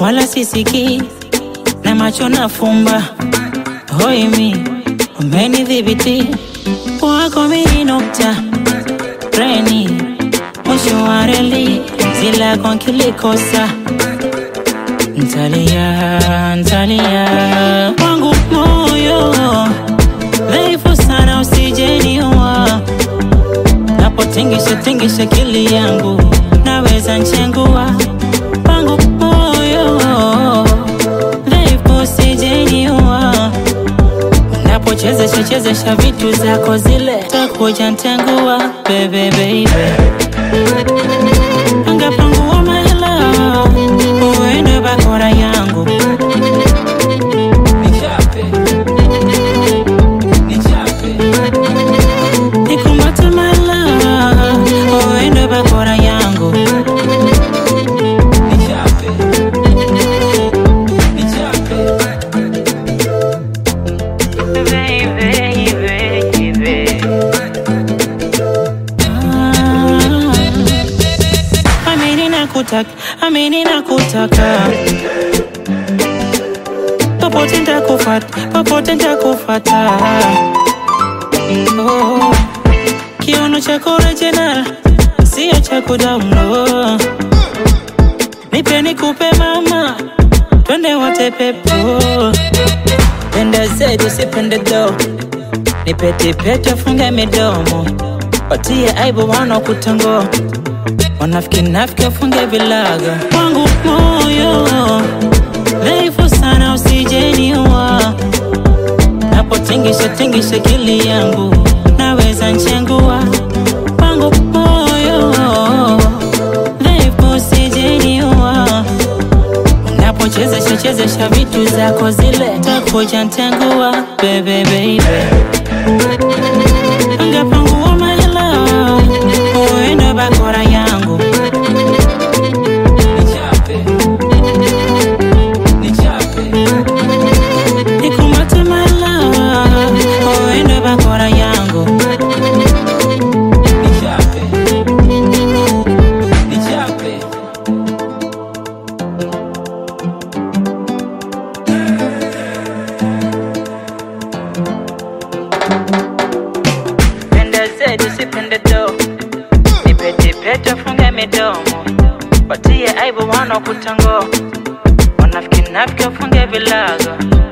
wala sisikii na macho nafumba. Hoi mi umenidhibiti wako mini nukta treni mwisho wa reli zilako nkilikosa ntalia ntalia wangu moyo dhaifu sana usijeniua napotingisha tingisha kili yangu naweza nchengua wangu moyo dhaifu usijeniua napochezesha chezesha vitu zako zile takuja ntengua bebe bebe angapangua mahela uende bakora yangu Nichape. Nichape. nikumate mahela uende bakora yangu Nichape. Nichape. Amini nakutaka, amini nakutaka popote ntakufata, popote ntakufata oh. Kiuno chako original, sio cha kudownload. Nipe nikupe mama, twende wote pepo, penda zetu sipende do, nipe tipete funge midomo, watie aibu wanakutangoa wanafiki nafiki wafunge vilaga wangu moyo dhaifu sana usijeniua napotingisha tingisha kili yangu naweza nchengua wangu moyo dhaifu usijeniua napochezesha chezesha vitu zako zile takuja ntengua bebe bebe angapangua mahela uende bakora yangu Nichape. Nichape. nikumate mahela uende bakora yangu Nichape. Nichape. penda zetu sipende do nipetipete funge midomo watie aibu wanakutango wanafiki nafiki wafunge vilago